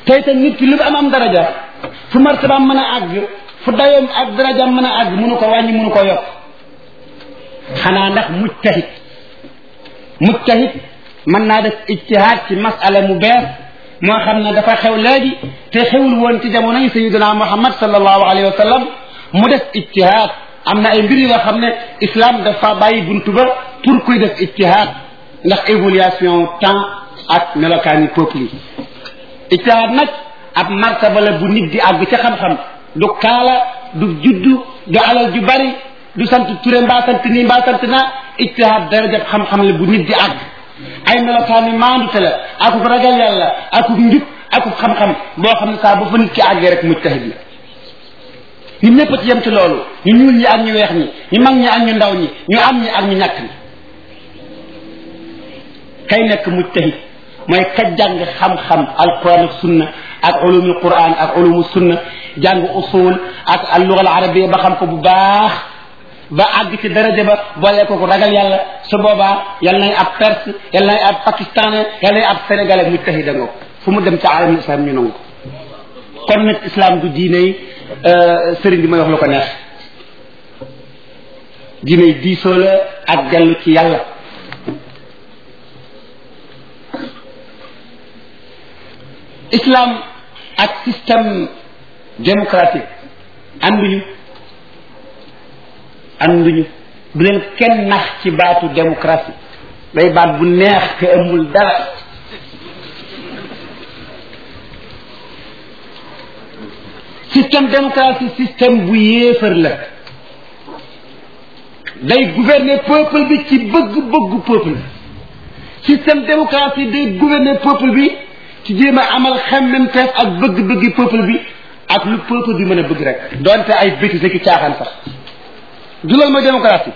tey te nit ki lu am am daraja fu martabaam mën a àgg fu dayoom ak darajaam mën a àgg mënu ko wàññi mënu ko yokk xanaa ndax mujtahid mujtahid mën naa def ijtihaad ci masala mu bees moo xam ne dafa xew léegi te xewul woon ci jamono yi sayidina muhammad sallallahu alayhi wa sallam mu def ijtihaad am na ay mbir yoo xam ne islam dafa bàyyi buntu ba pour kuy def ijtihaad ndax évaluation temps ak melokaani peuple yi ijtihaad nag ab martaba la bu nit di àgg ca xam-xam du kaala du juddu du alal ju bari du sant ture mbaa sant nii mbaa sant naa ijtihaad darajab xam-xam la bu nit di àgg ay melokaani maandute la akuk ragal yàlla akuk njub akuk xam-xam boo xam ne saa bu fa nit ki àggee rek mujtahid la ñun ñëpp ci yem ci loolu ñu ñuul ñi ak ñu weex ñi ñu mag ñi ak ñu ndaw ñi ñu am ñi ak ñu ñàkk ñi kay nekk mujtahid mooy ka jàng xam-xam alquran ak sunna ak ulumul quran ak ulumul sunna jàng usul ak alluga al arabia ba xam ko bu baax ba àgg ci daraja ba boole ko ko ragal yàlla su boobaa yal nay ab perse yal nay ab pakistanais yal nay ab sénégalais mujtahida nga fu mu dem ci alam islam ñu nangu kon nag islam du diine yi sëriñ bi may wax lu ko neex diine yi diisoo la ak dellu ci yàlla islam ak système démocratique ànduñu ànduñu bu leen kenn nax ci baatu démocratie day baat bu neex te amul dara système démocratie système bu yéefar la day gouverner peuple bi ci bëgg-bëggu peuple bi système démocratie day gouverner peuple bi ci jéem a amal xemmemteef ak bëgg-bëggi peuple bi ak lu peuple bi mën a bëgg rek donte ay bêtises ki caaxaan sax du loolu mooy démocratie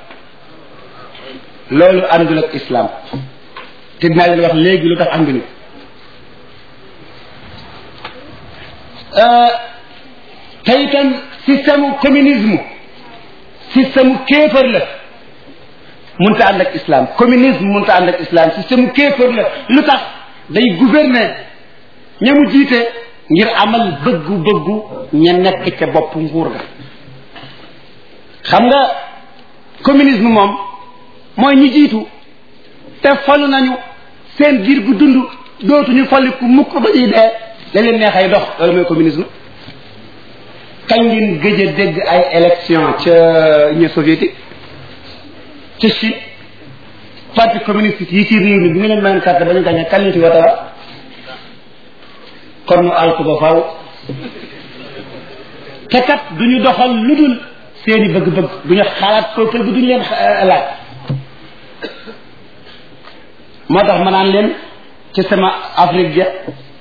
loolu àndul ak islam te dinaa leen wax léegi lu tax ànduñu te itam système communisme système kéefër la mënta ànd ak islam communisme mënta ànd ak islam système kéefër la lu tax day gouverner ñamu jiite ngir amal bëggu-bëggu ña nekk ca bopp nguur ga xam nga communisme moom mooy ñi jiitu te falu nañu seen giir gu dund dootuñu faliku mukk ba ñuy dee la leen neexay dox loolu mooy communisme kañ ngeen gëj a dégg ay élection ca Union soviétique ca Chine parti communiste yi ci réew mi bi nga leen mayoon carte ba ñu gañe kan ñu ci wote wa kon mu alku ba faw te kat du ñu doxal lu dul seeni bëgg-bëgg du ñu xalaat peuple bi duñu leen laaj moo tax ma naan leen ci sama Afrique ja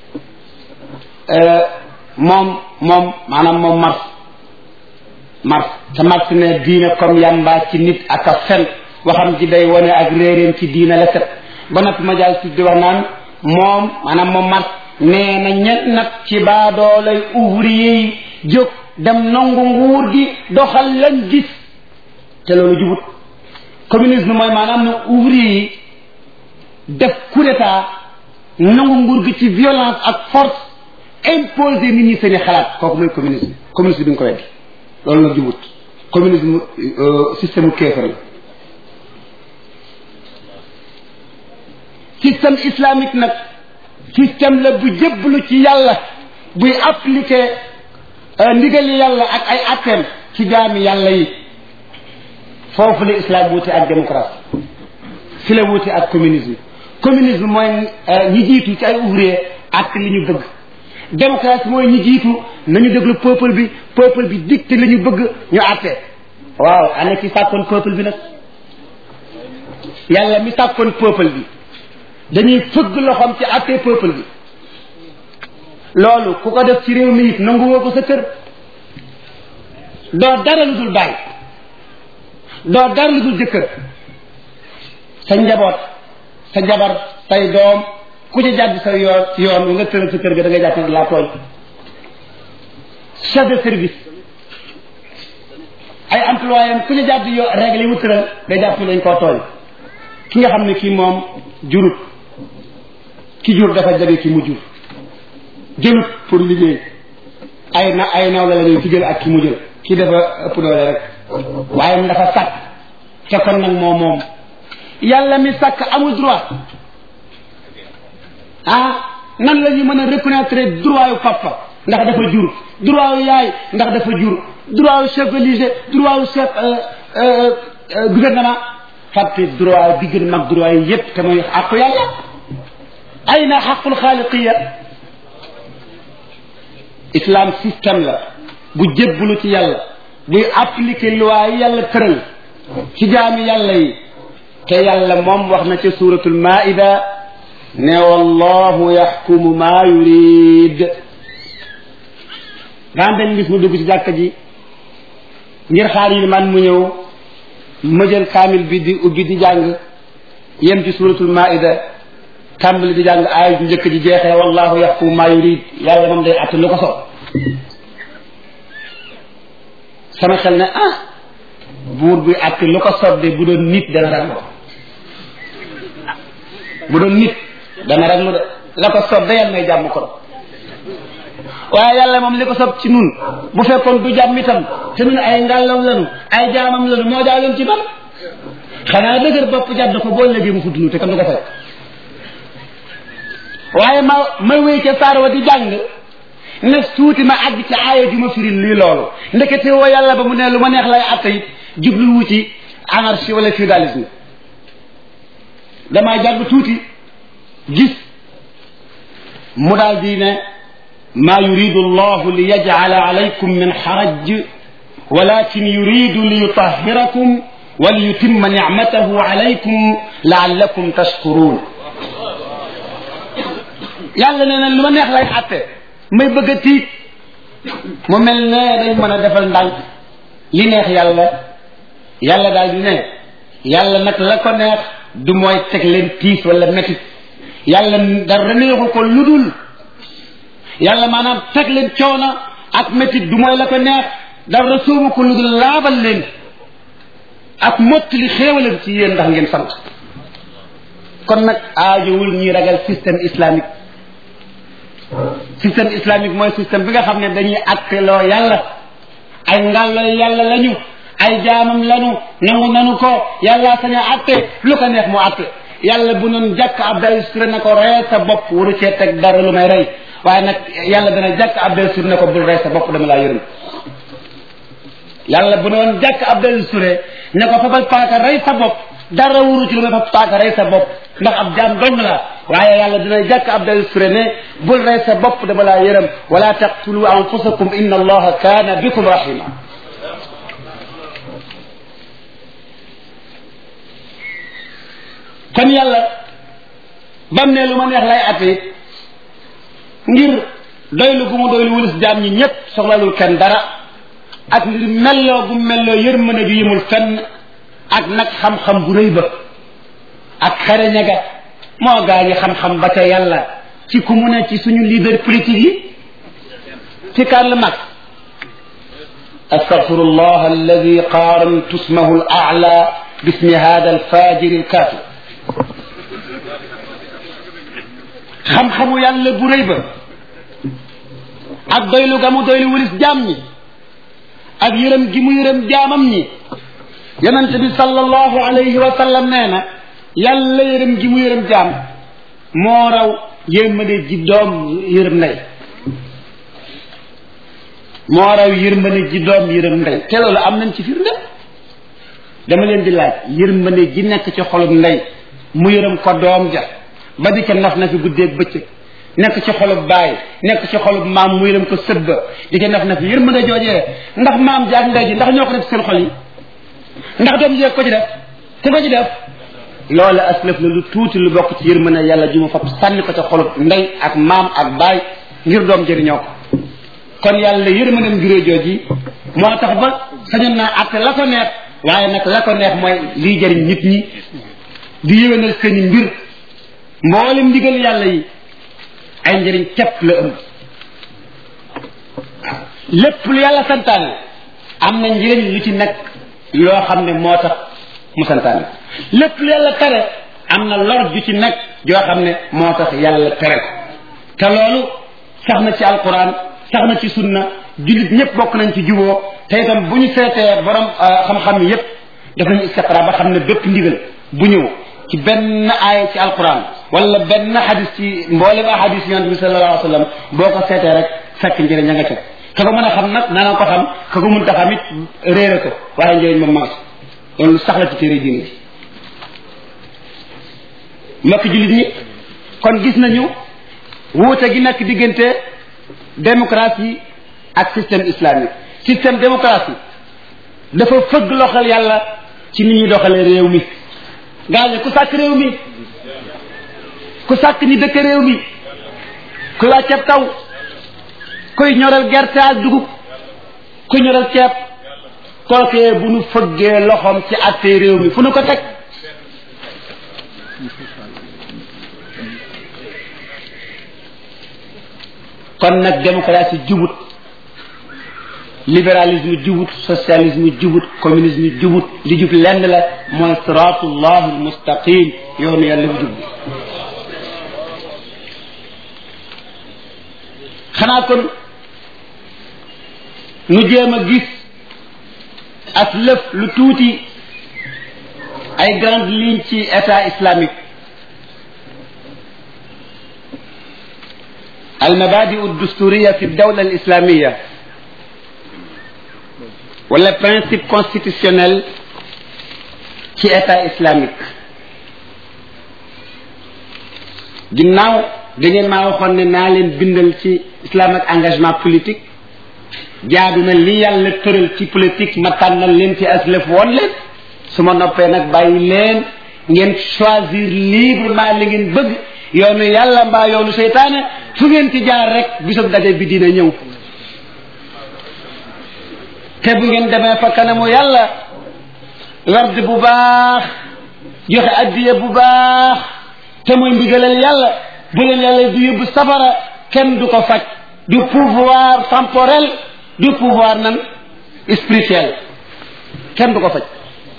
moom moom maanaam moom Mars Mars te Mars ne diine comme yamba ci nit ak a fen waxam ji day wane ak réeréem ci diine la set ba noppi ma jaal di wax naan moom maanaam moom Mars nee na ñen nag ci baadoolay ouvrier yi jóg dem nangu nguur gi doxal lañ gis te loolu jubut communisme mooy maanaam ne ouvrier yi def coup d'état nangu nguur gi ci violence ak force imposer nit ñi seeni xalaat kooku mooy communisme communisme bi nga ko weddi loolu nag jubut communisme système u kéefar la système islamique nag système la bu jébbalu ci yàlla buy appliquer ndigali yàlla ak ay atteem ci jaami yàlla yi foofu la islam wuute ak démocratie fi la wuute ak communisme communisme mooy ñi jiitu ci ay ouvrier ak li ñu bëgg démocratie mooy ñi jiitu nañu déglu peuple bi peuple bi dicté li ñu bëgg ñu àtte waaw ana ki sàkkoon peuple bi nag yàlla mi sàkkoon peuple bi dañuy fëgg loxoom ci àtte peuple bi loolu ku ko def ci réew mi it nanguwoo ko sa kër doo dara lu dul bàyyi doo dara lu dul jëkkër sa njaboot sa jabar say doom ku ci jàdd sa yoon ci yoon wi nga tëral sa kër ga da ngay jàpp ne laa tooñ chef de service ay employé am ku ci jàdd yoo règle yi mu tëral day jàpp ne dañ koo tooñ ki nga xam ne kii moom jurut ki jur dafa jage ki mu jur jëlut pour liggéey ay na ay naw la la ñuy ci jël ak ki mu jël ki dafa ëpp doole rek waaye mu dafa sàkk te kon nag moo moom yàlla mi sàkk amul droit ah nan la ñu mën a reconnaître droit yu papa ndax dafa jur droit yu yaay ndax dafa jur droit yu chef religieux droit yu chef gouvernement fàtte droit bi gën mag droit yi yépp te mooy àqu yàlla ay na xaqul xaaliqiya islam système la bu jébbalu ci yàlla buy appliquer loi yi yàlla tëral ci jaami yàlla yi te yàlla moom wax na ca suratul maida ne wallahu yaxkumu maa yurid daan dañ gis mu dugg ci jàkka ji ngir xaar yi man mu ñëw ma jël kaamil bi di ubbi di jàng yem ci suratul maida tàmbali di jàng aay ju njëkk ji jeexee wallahu yaxkumu maa yurid yàlla moom day att lu ko so sama xel ne ah buur bi att lu ko sob de bu doon nit dana raglu bu doon nit dana raglu de la ko sob de yàlla may jàmm ko waaye yàlla moom li ko sob ci nun bu fekkoon du jàmm itam te nun ay ngàllam lanu ay jaamam lanu moo daa leen ci ban xanaa dëgër bopp jàdd ko boo léegi mu fuddunu te kan du ko fekk waaye ma ma wéy ca saar wa di jàng ne tuuti ma àgg ci aaya ju ma firil lii loolu ndekete woo yàlla ba mu ne lu ma neex lay atta it jubluwu ci anarchie wala féodalisme damaa jàgg tuuti gis mu daal di ne maa yuridu allahu li yajcala alaykum min xaraj walakin yuridu li yutahirakum wa li yutimma nicmatahu alaykum laallakum tashkurun yàlla nee na lu ma neex lay atte may bëgg a tiit mu mel ne dañ mën a defal ndànk li neex yàlla yàlla daal di ne yàlla nag la ko neex du mooy teg leen tiis wala métit yàlla dara neexu ko lu dul yàlla maanaam teg leen coono ak métit du mooy la ko neex dara sóobu ko lu dul laabal leen ak mottali xéewalam ci yéen ndax ngeen sant kon nag aajowul ñuy ragal système islamique système islamique mooy système bi nga xam ne dañuy atteloo yàlla ay ngàllo yàlla lañu ay jaamam lañu nangu nanu ko yàlla sañ a atte lu ko neex mu atte yàlla bu noon jàkk Abdel Sur ne ko rey sa bopp waru cee teg dara lu may rey waaye nag yàlla dana jàkk Abdel Sur ne ko bul rey sa bopp dama laa yërëm yàlla bu noon jàkk Abdel Sur ne ko fabal paaka rey sa bopp dara wuru ci lu may fab paaka rey sa bopp ndax ab jaam dong la waaye yàlla dina jàkk Abdel Sur ne bul rey sa bopp dama laa yërëm wala taqtulu anfusakum inna allaha kaana bikum rahima kon yàlla bam ne lu ma neex lay atte ngir doylu gu mu doylu wulis jaam ñi ñépp soxlalul kenn dara ak ngir melloo gu melloo yërmande ju yëmul fenn ak nag xam-xam bu rëy ba ak xereñe ga moo gaa ñi xam-xam ba ca yàlla ci ku mu ne ci suñu leader politique yi ci Karl Marx استغفر الله الذي قارنت اسمه الاعلى باسم هذا الفاجر الكافر xam-xamu yàlla bu rëy ba ak doylu ga mu doylu wulis jaam ñi ak yërëm gi mu yërëm jaamam ñi yonente bi sallallahu alayhi wa sallam nee na yàlla yërëm gi mu yërëm jaam moo raw yërmande ji doom yërëm ndey moo raw yërmande ji doom yërëm ndey te loolu am nañ ci firnde dama leen di laaj yërmande ji nekk ci xolum ndey mu yërëm ko doom ja ba di ca naf na fi guddeeg bëccëg nekk ci xolub baay nekk ci xolub maam mu yërëm ko sëbba di ca naf na fi yërmande joojee ndax maam ji ak ndey ji ndax ñoo ko def seen xol yi ndax doom ji ko ci def ku ko ci def loolu aslëf la lu tuuti lu bokk ci yërmande yàlla ju ma fab sànni ko ca xolub ndey ak maam ak baay ngir doom jëriñoo ko kon yàlla yërmandeem juree jooji moo tax ba sañoon naa atte la ko neex waaye nag la ko neex mooy liy jëriñ nit ñi di yéwénal seeni mbir mboolem ndigal yàlla yi ay njëriñ képp la ëmb lépp lu yàlla santaane am na njëriñ lu ci nekk loo xam ne moo tax mu santaane lépp lu yàlla tere am na lor ju ci nekk joo xam ne moo tax yàlla tere ko te loolu sax na ci alquran sax na ci sunna jullit ñëpp bokk nañ ci juboo te itam bu ñu seetee borom xam-xam yépp def nañu istiqra ba xam ne bépp ndigal bu ñëw ci benn aaya ci alquran wala benn xadis ci mboolem a xadis yonent bi sallallahu alayhi wa sallam boo ko seetee rek fekk njëriñ ña nga ca ka ko mën a xam nag nana ko xam ka ko mun ta xam it réere ko waaye njëriñ moom maas loolu sax la ci téere diine ji mbokk jullit ñi kon gis nañu wuute gi nekk diggante démocratie ak système islamique système démocratie dafa fëgg loxal yàlla ci nit ñuy doxalee réew mi gaañu ku sàkk réew mi ku sàkk ñi dëkk réew mi ku wàcceeb taw kuy ñoral gerte ak dugub ku ñoral ceeb kookee bu nu fëggee loxoom ci àttee réew mi fu nu ko teg kon nag démocratie jubut libéralisme jubut socialisme jubut communisme jubut li jub lenn la mooy siratullah almustaqim yoonu yàlla bu jub xanaa kon nu jéem a gis ak lëf lu tuuti ay grande ligne ci état islamique المبادئ الدستورية في الدولة الإسلامية ولا principe constitutionnel ci état islamique ginnaaw da ngeen maa waxoon ne naa leen bindal ci islam ak engagement politique jaadu na li yàlla tëral ci politique ma tànnal leen ci aslëf woon leen su ma noppee nag bàyyi leen ngeen choisir librement li ngeen bëgg yoonu yàlla mbaa yoonu seytaane fu ngeen ci jaar rek bisub daje bi dina ñëw te bu ngeen demee fa kanamu yàlla werd bu baax joxe addiye bu baax te muy ndigalal yàlla bu leen yàlla du yóbbu safara kenn du ko faj du pouvoir temporel du pouvoir nan spirituel kenn du ko faj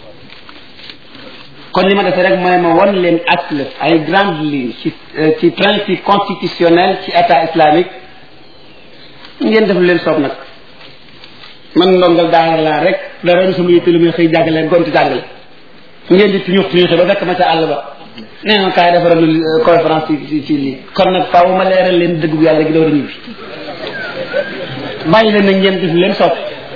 kon li ma defee rek mooy ma won leen asl ay grandes lignes ci ci principe constitutionnel ci état islamique ngeen def leen soob nag man ndongal daara laa rek dara du sama yitte lu muy xëy jàngale gontu jàngale ngeen di tuñux tuñuxi ba fekk ma ca àll ba nee ma kaay defaral conférence ci ci lii kon nag faaw ma leeral leen dëgg bu yàlla gi door a ñibbi bàyyi leen nag ngeen def leen soob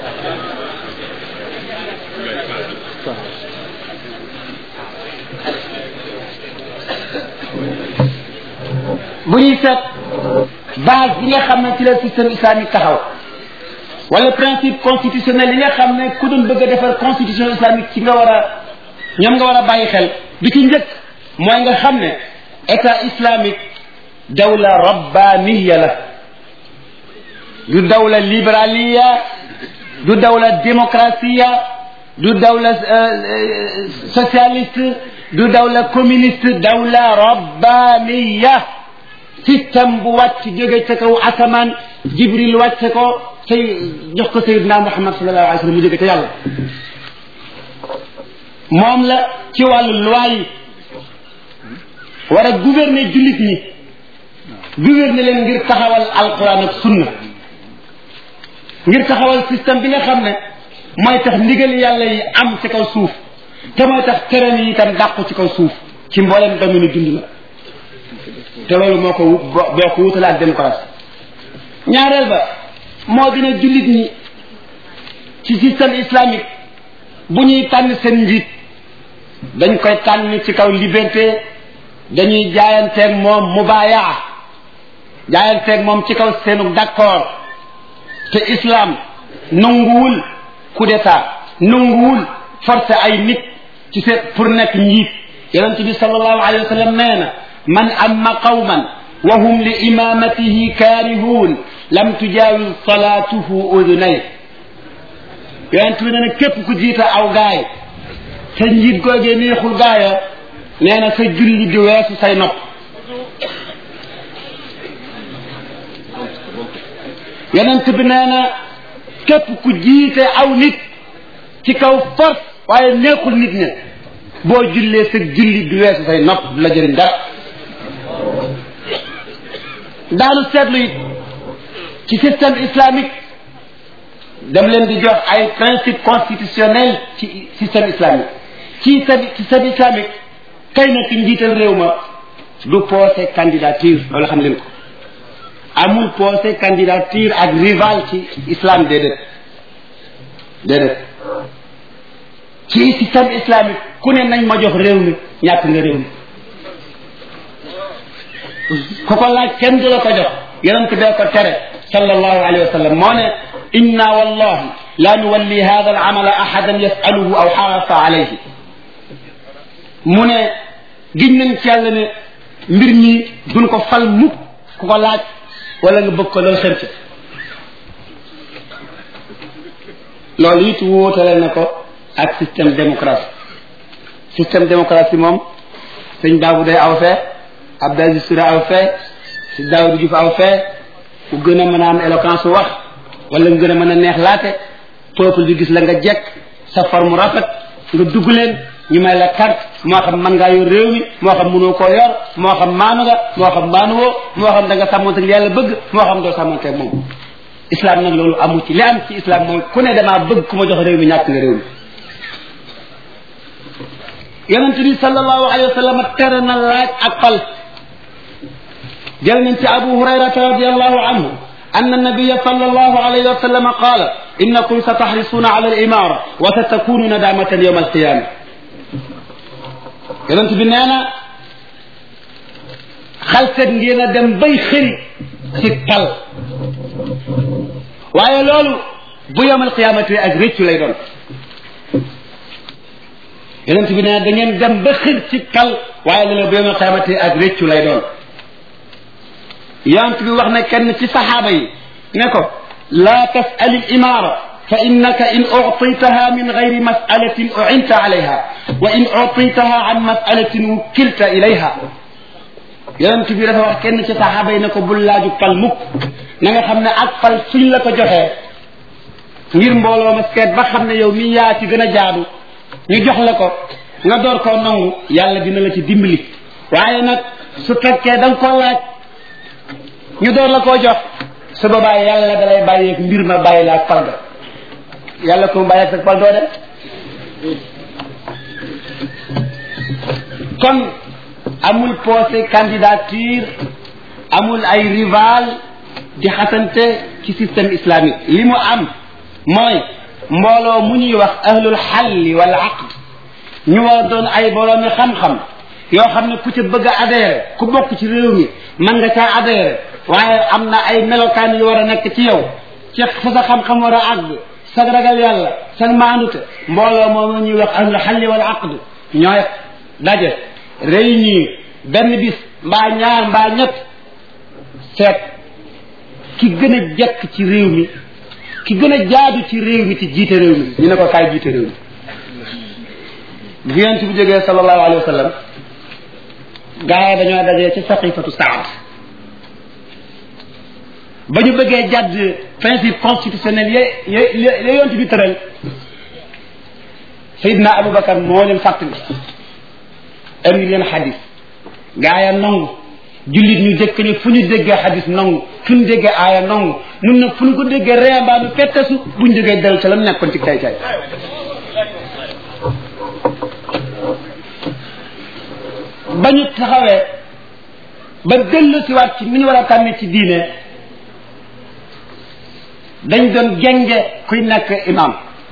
bu ñuy seet base bi nga xam ne ci la système islamique taxaw wala principe constitutionnel yi nga xam ne ku doon bëgg a defar constitution islamique ci nga war a ñoom nga war a bàyyi xel bi ci njëkk mooy nga xam ne état islamique dawla rabbaniya la du dawla libéraliya du dawla démocratia du dawla socialiste du dawla communiste dawla rabbaniya système bu wàcc jóge ca kaw asamaan jibril wàcce ko say jox ko sayidna muhammad sallallahu alayhi wa sallam mu jóge ca yàlla moom la ci wàllu loi yi war a gouverner jullit ñi gouverner leen ngir taxawal alquran ak sunna ngir taxawal système bi nga xam ne mooy tax ndigal yàlla yi am ci kaw suuf te mooy tax terrain yi itam dàqu ci kaw suuf ci mboolem domaine dund la te loolu moo ko boo ko wutale ak démocratie ñaareel ba moo dina jullit ñi ci système islamique bu ñuy tànn seen njiit dañ koy tànn ci kaw liberté dañuy jaayanteeg moom mubayaa jaayanteeg moom ci kaw seenu d'accord te islam nanguwul coup d'état nanguwul forcé ay nit ci seen pour nekk njiit yonente bi sallallahu alayhi wa sallam nee na man amma qawman wa hum li imamatihi kaarihuun lam tujaawiz salaatuhu udunay yonent bi nee na képp ku jiita aw gaay sa njiit googee neexul gaaya nee na sa julli di weesu say nopp yonent bi nee na képp ku jiite aw nit ci kaw force waaye neexul nit ne boo jullee sa julli di weesu say nopp du la jëriñ dara daanu seetlu it ci système islamique dem leen di jox ay principe constitutionnel ci système islamique ci système islamique kay na ki njiital réew ma du posé candidature loolu xam leen ko amul posé candidature ak rival ci islam déedéet déedéet ci système islamique ku ne nañ ma jox réew mi ñàkk nga réew mi ku ko laaj kenn du la ko jox yonent bee ko tere sallallahu alayhi wa sallam moo ne inna wallahi la nuwalli hada al amala ahadan yasaluhu aw xarafa alayhi mu ne giñ nañ ci yàlla ne mbir mi duñ ko fal mukk ku ko laaj wala nga bëgg ko loolu xër ci loolu it wóotale na ko ak système démocratie système démocratie moom sëñ Babou day aw fee Abdou Aziz Touré aw fee si Daouda Diouf aw fee ku gën a mën a am éloquence wax wala nga gën a mën a neex laate peuple bi gis la nga jekk sa forme rafet nga dugg leen ñu may la carte moo xam mën ngaa yor réew mi moo xam mënoo koo yor moo xam maanu nga moo xam maanuwoo moo xam da nga sàmmante ak yàlla bëgg moo xam doo sàmmante ak moom islam nag loolu amu ci li am ci islam mooy ku ne damaa bëgg ku ma jox réew mi ñàkk nga réew mi yonente bi sallallahu alayhi wa sallam tere na laaj ak fal jël nañ ci abu hurayrata radiallahu anhu أن النبي صلى الله عليه وسلم قال إنكم ستحرصون على الإمارة وستكون ندامة يوم القيامة yonent bi nee na xalset ngeen a dem bay xëri ci tal waaye loolu bu yomal qiyaamati ak réccu lay doon yonent bi nee na da ngeen dem ba xër ci tal waaye loolu bu yomal qiyaamati ak réccu lay doon yonent bi wax na kenn ci saxaaba yi ne ko laa tasali imaara fa innaka in uctitaha min gayri masalatin ucinta alayha wa in uctitaha an masalatin wukkilta ilayha yonent bi dafa wax kenn ci saxaaba yi ne ko bul laaju fal mukk na nga xam ne ak fal suñ la ko joxee ngir mbooloo ma seet ba xam ne yow mi yaa ci gën a jaadu ñu jox la ko nga door koo nangu yàlla dina la ci dimbali waaye nag su fekkee da nga koo laaj ñu door la koo jox su boobaa yàlla dalay bàyyeeg mbir ma bàyyi la ak fal ga yàlla ko mu bàyyeeg sa fal doo dem kon amul posé candidature amul ay rival di xasante ci système islamique li mu am mooy mbooloo mu ñuy wax ahlul xalli wal aqd ñu war doon ay boroomi xam-xam yoo xam ne ku ci bëgg a adhéré ku bokk ci réew mi mën nga caa adhéré waaye am na ay melokaan yu war a nekk ci yow ci fa sa xam-xam war a àgg sa ragal yàlla sa maandute mbooloo moom ñuy wax ahlul xalli wal aqd ñooy daje réunir benn bis mbaa ñaar mbaa ñett seet ki gën a jekk ci réew mi ki gën a jaadu ci réew mi ci jiite réew mi ñu ne ko kaay jiite réew mi bi yonent bi jógee sallallahu alayhi wa sallam gaa yi dañoo dajee ci saqifatu saad ba ñu bëggee jàdd principe constitutionnel ye ye ye yonent bi tëral Seydina Aboubacar moo leen fàttali indi leen xadis gaa ya nangu jullit ñu jëkk ñu fu ñu déggee xadis nangu fu ñu déggee aaya nangu mun na fu ñu ko déggee reembaa bi fettesu buñ jógee del ca la nekkoon ci kay kay ba ñu taxawee ba dellu si waat ci ni ñu war a tànne ci diine dañ doon genge kuy nekk imam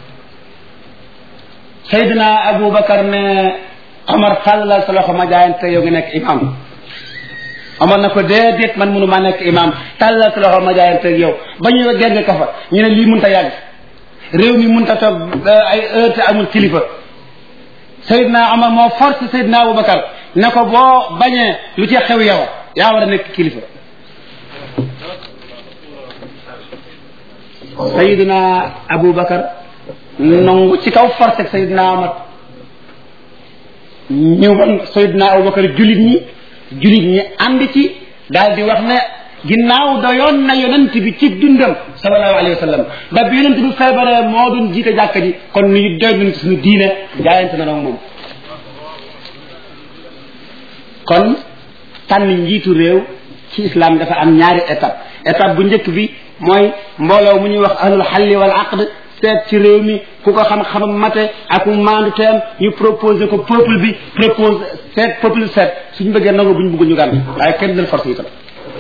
Seydina Aboubacar ne Omar tàllal sa loxo ma jaayante yow nga nekk imam Omar na ko déedéet man mënu maa nekk imam tàllal sa loxo ma jaayante yow ba ñu genge ka fa ñu ne lii mënut a yàgg réew mi mënut a toog ay heure te amul kilifa Seydina Omar moo force Seydina Aboubacar ne ko boo bañee lu ci xew yow yaa war a nekk kilifa Seydina Aboubacar nangu ci kaw force ak Seydina Omar ñu wan Seydina Aboubacar julit ñi julit ñi ànd ci daal di wax ne ginnaaw doyoon na yonent bi ci dundam sallallahu alayhi wa sallam ba bi yonent bi feebaree moo doon jiite jàkka ji kon ñu doy nañ ci suñu diine jaayante na nag moom kon tànn njiitu réew ci islam dafa am ñaari étape étape bu njëkk bi mooy mbooloo mu ñuy wax ahlul xalli wal aqd seet ci réew mi ku ko xam-xamam mate ak mu maandu teem ñu proposé ko peuple bi propose seet peuple seet suñ bëggee nangu buñ bëgg ñu gànt waaye kenn del force itam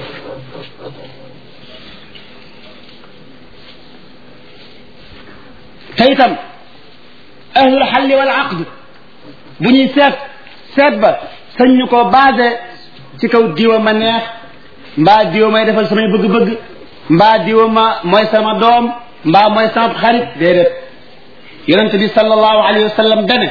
te itam ahlul xalli wal aqd bu ñuy seet seet ba sañ ñu ko basé ci kaw diwa ma neex mbaa diwa may defal samay bëgg-bëgg mbaa diwa ma mooy sama doom mbaa mooy sama xarit déedéet yonent bi sallallahu alayhi wa sallam dane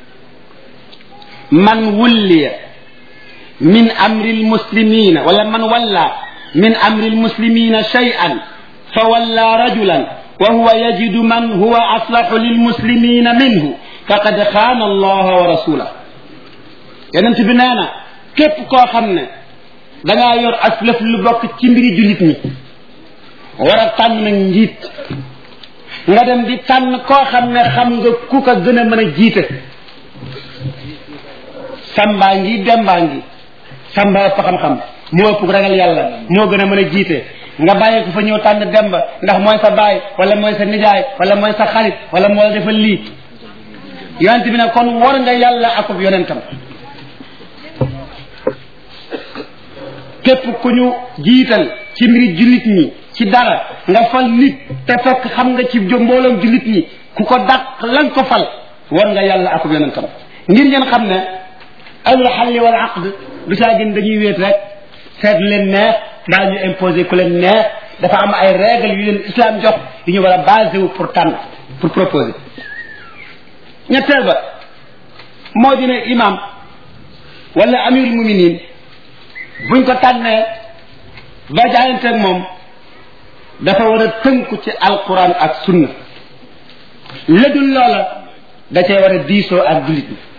man wulliya min amri almuslimina wala man walla min amri almuslimina shay'an fa walla rajulan wa huwa yajidu man huwa aslahu lilmuslimina minhu faqad xaana allaha wa rasulah yonent bi nee na képp koo xam ne dangaa yor as lëf lu bokk ci mbiri jullit ñi war a tànn nag njiit nga dem di tànn koo xam ne xam nga ku ko gën a mën a jiite sambaa ngi dembaa ngi samba ëpp xam-xam moo ëpp ragal yàlla moo gën a mën a jiite nga bàyyi ko fa ñëw tànn demba ndax mooy sa baay wala mooy sa nijaay wala mooy sa xarit wala moo la defal lii yonent bi ne kon war nga yàlla akub yonentam képp ku ñu jiital ci mbiri jullit ñi ci dara nga fal nit te fekk xam nga ci mbooloom jullit ñi ku ko dàq lan ko fal war nga yàlla akub yonentam ngir ngeen xam ne ahlul xalli wal aqd du saa gën dañuy wéet rek seet leen neex mbaa ñu imposé ku leen neex dafa am ay règles yu leen islam jox yu ñu war a basé wu pour tànn pour proposer ñetteel ba moo di ne imam wala amirul muminin buñ ko tànnee ba jaayanteeg moom dafa war a tënku ci alquran ak sunna ledul loola da cee war a diisoo ak jullit ñi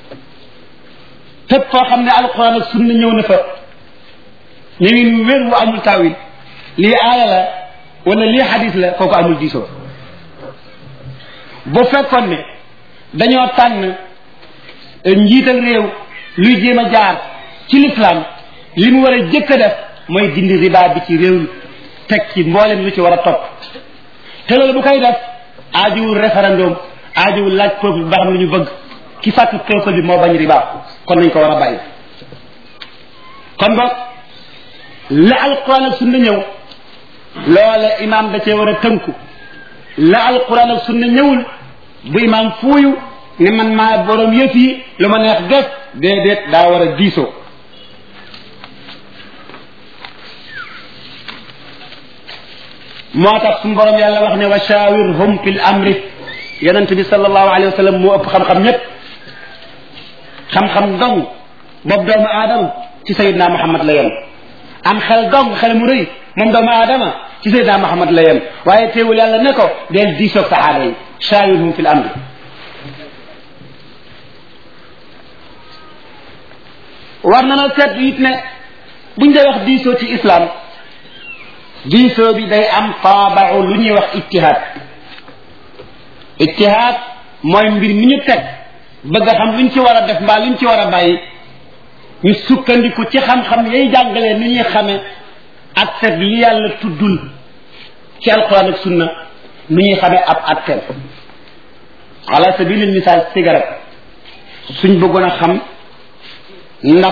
fépp foo xam ne alquran ak sunna ñëw na fa ñëwin wér wu amul taawil lii aaya la wala lii xadis la kooku amul diisoo bu fekkoon ne dañoo tànn njiital réew luy jéem a jaar ci l'islam li mu war a jëkk a def mooy dindi riba bi ci réew mi teg ci mboolem lu ci war a topp te loolu bu koy def aajuwul référendum aajuwul laaj peuple bi ba xam lu ñu bëgg ki fàttu peuple bi moo bañ riba kon nañ ko war a bàyyi kon boog la alquran ak sunna ñëw loola imam da cee war a tënku la alquran ak sunna ñëwul bu imam fuuyu ne man maa borom yëf yi lu ma neex def déedéet daa war a diisoo moo tax suñu borom yàlla wax ne wa shawirhum fil amri yonent bi sallallahu alayhi wa sallam moo ëpp xam-xam ñépp xam-xam dong boobu doomu aadama ci sayidna muhammad la yem am xel dong xel mu rëy moom doomu aadama ci sayidna muhammad la yem waaye teewul yàlla ne ko del diisoog saxaaba yi shawirhum fil amri war na na seet it ne buñ dee wax diisoo ci islam diisoo bi day am taabau lu ñuy wax ijtihaad ijtihaad mooy mbir mi ñu teg bëgg a xam luñ ci war a def mbaa luñ ci war a bàyyi ñu sukkandiku ci xam-xam yay jàngalee ni ñuy xame ak seet li yàlla tuddul ci alquran ak sunna ni ñuy xame ab attel ala sabilil misaal cigarette suñ bëggoon a xam ndax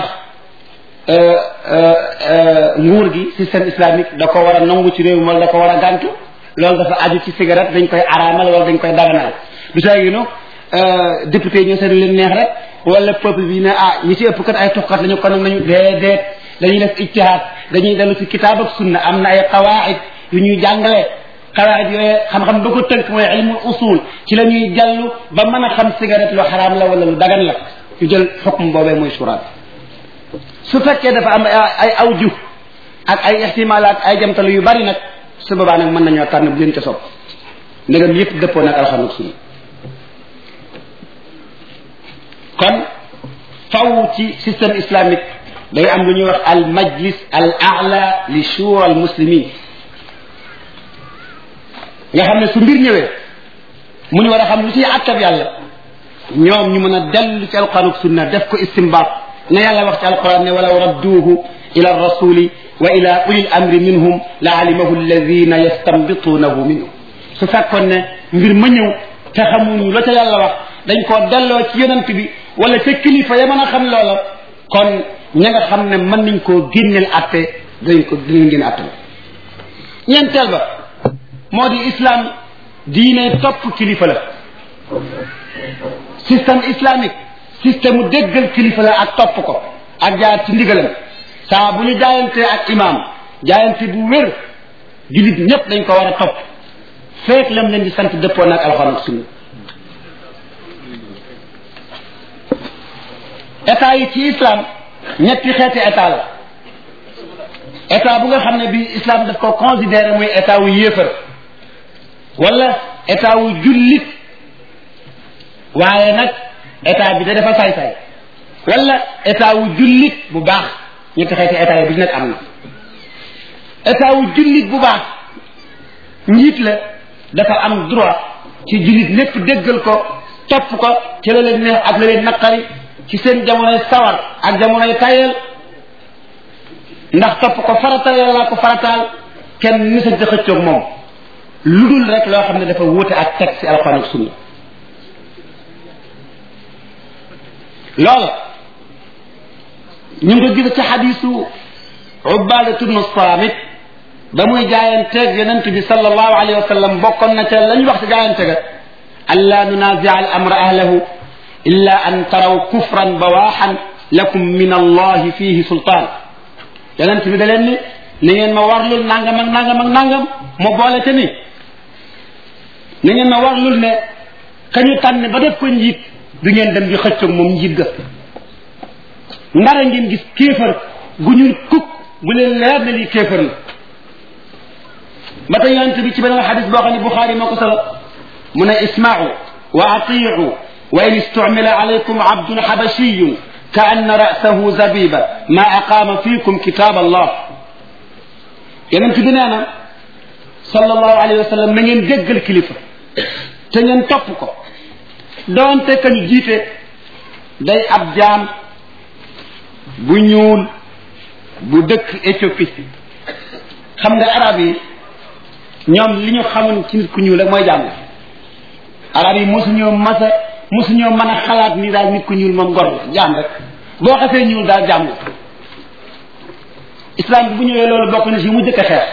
nguur gi système islamique da ko war a nangu ci réew mi wala da ko war a gàntu loolu dafa aju ci cigarette dañ koy araamal wala dañ koy daganal du saa gi no député yi ñoo seetlu leen neex rek wala peuple bi ne ah ñi ci ëpp kat ay tuxkat lañu kon nañu déedéet dañuy def ijtihaad dañuy dellu ci kitaab ak sunna am na ay qawaid yu ñuy jàngale qawaid yooyu xam-xam ba ko tënk mooy ilmul usul ci la ñuy jallu ba mën a xam cigarette lu xaraam la wala lu dagan la ñu jël xukm boobee mooy suraat su fekkee dafa am ay awju ak ay ixtimaalaat ay jamtalu yu bari nag su boobaa nag mën nañoo tànn bu leen ca sopp ndegam yépp dëppoo nag alxam ak sunna kon faw ci système islamique day am lu ñuy wax al majlis al a'la li shura al muslimin nga xam ne su mbir ñëwee mu ñu war a xam lu ciy àttab yàlla ñoom ñu mën a dellu ci alquran ak sunna def ko istimbaat na yàlla wax ci alquran ne walaw radduuhu ila rasuli wa ila ulil amri minhum la alimahu alladina yastambituunahu minhum su fekkoon ne mbir ma ñëw te xamuñu la ca yàlla wax dañ koo delloo ci yonent bi wala ca kilifa ya mën a xam loola kon ña nga xam ne mën nañ koo génneel atte dinañ ko dinañ génne atte ñeenteel ba moo di islam diine topp kilifa la système islamique système mu déggal kilifa la ak topp ko ak jaar ci ndigalam saa bu ñu jaayante ak imam jaayante bu wér jullit ñépp dañ ko war a topp feek lam leen di sant dëppoo nag alxuraan ak sunna état yi ci islam ñetti xeeti état la état bu nga xam ne bi islam daf ko considéré muy état wu yéefar wala état wu jullit waaye nag état bi da dafa saay-saay wala état wu jullit bu baax ñetti xeeti état yi bi nag am na état wu jullit bu baax njiit la dafa am droit ci jullit lépp déggal ko topp ko ci la leen neex ak la leen naqari ci seen jamonoy sawar ak jamonoy tayel ndax topp ko farata yàlla ko farataal kenn misal di xëccoog moom lu dul rek loo xam ne dafa wuute ak texte ci alxuraan ak sunna loolu ñu ngi ko gis ci xadisu ubadatu bnu saamit ba muy jaayanteeg yonent bi sallallahu alayhi wa sallam bokkoon na ca lañ wax ci jaayante ga an laa nunazia al amra ahlahu illa an taraw kufran bawaxan lakum min allahi fihi sultaan yonent bi da leen ni ni ngeen ma warlul nangam ak nangam ak nangam mu boole te ni ni ngeen ma warlul ne kañu tànn ba def ko njiit du ngeen dem di xëccoog moom njiit ga ndara ngeen gis kéefar gu ñu kukk bu leen leer ne lii kéefar la ba tey yonent bi ci beneen xadis boo xam ne Buxaari moo ko solo mu ne ismaau wa atiu wa in istumila alaykum abdun xabashiyun ka anna rasahu zabiba ma aqaama fiikum kitab allah yonent bi nee na sallallahu alayhi wa sallam na ngeen déggal kilifa te ngeen topp ko doonte kañ jiite day ab jaam bu ñuul bu dëkk Éthiopie xam nga arab yi ñoom li ñu xamoon ci nit ku ñuul rek mooy jaam la arab yi mosuñoo masa mosuñoo mën a xalaat ni daal nit ku ñuul moom gor la jaam rek boo xasee ñuul daal jaam la islam bi bu ñëwee loolu bokk na si mu jëkk a xeex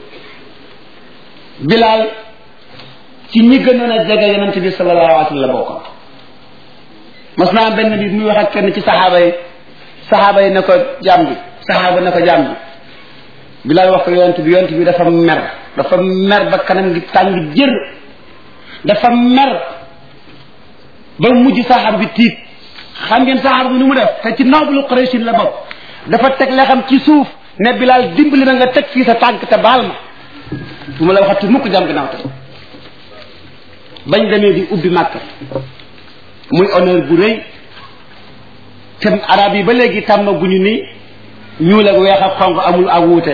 bilaal ci ñi gënoon a jege yonent bi sallallahu alayhi wa sallam la bokkoon mas naa benn bi muy wax ak kenn ci saxaaba yi saxaaba yi ne ko jaam bi saxaaba ne ko jaam bi bilaal wax ko yonent bi yonent bi dafa mer dafa mer ba kanam gi tàng jër dafa mer ba mujj saxaar bi tiit xam ngeen saxaar bi nu mu def te ci nooblu Quraysin la bokk dafa teg la xam ci suuf ne bilaal dimbali na nga teg fii sa tànk te baal ma bu ma la waxati mukk jam ginnaaw te bañ demee di ubbi màkk muy honneur bu rëy te arab yi ba léegi tàmm guñu ni ñuul ak weex ak xonq amul ak wuute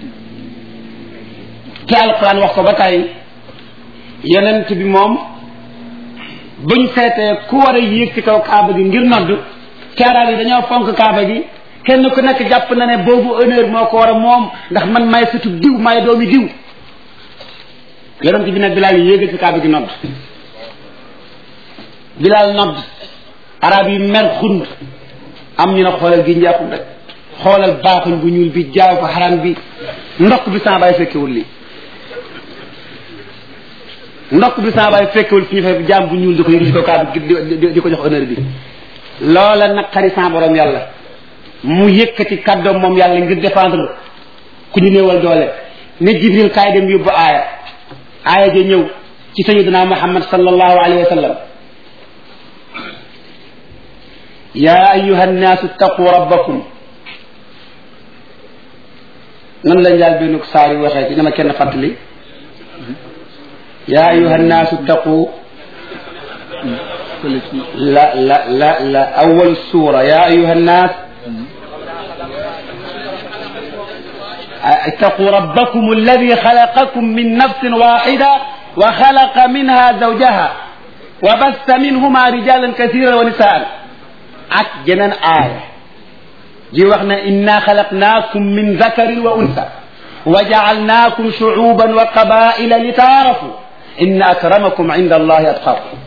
te alquran wax ko ba tey yonent bi moom buñ seetee ku war a yéeg ci kaw kaaba gi ngir nodd te arab yi dañoo fonk kaaba gi kenn ku nekk jàpp na ne boobu honneur moo ko war a moom ndax man may sutu diw may doomi diw yonent bi nag bilaal yéegal ci kaaba gi nodd bilaal nodd arab yi mer xund am ñu ne xoolal gi njàppum rek xoolal baaxuñ bu ñuul bi jaaw ko xaram bi ndokk bi sama baay fekkewul lii ndokk bi sama baay fekkewul fi ñu fekk jaam bu ñuul di ko yëg ci ko kaaba di ko jox honneur bi loola naqari sa borom yàlla mu yëkkati kàddoom moom yàlla ngir défendre ku ñu néewal doole ne jibril kaay dem yóbbu aaya aaya ja ñëw ci sayyidina muhammad sallallahu alayhi wa sallam ya ayuha nnaasu ittaqu rabbakum nan la njaal benn saar yi waxee ci dama kenn fàttali ya ayuha nnaasu ittaqu la la la la awal suura ya ayuha nnaas اتقوا ربكم الذي خلقكم من نفس واحدة وخلق منها زوجها وبث منهما رجالا كثيرا ونساء ak jeneen aaya ji wax na inna xalaqnaakum min zakarin wa unsa wa jaalnaakum shuuban wa qabaila li taarafu inna akramakum inda allahi atqaakum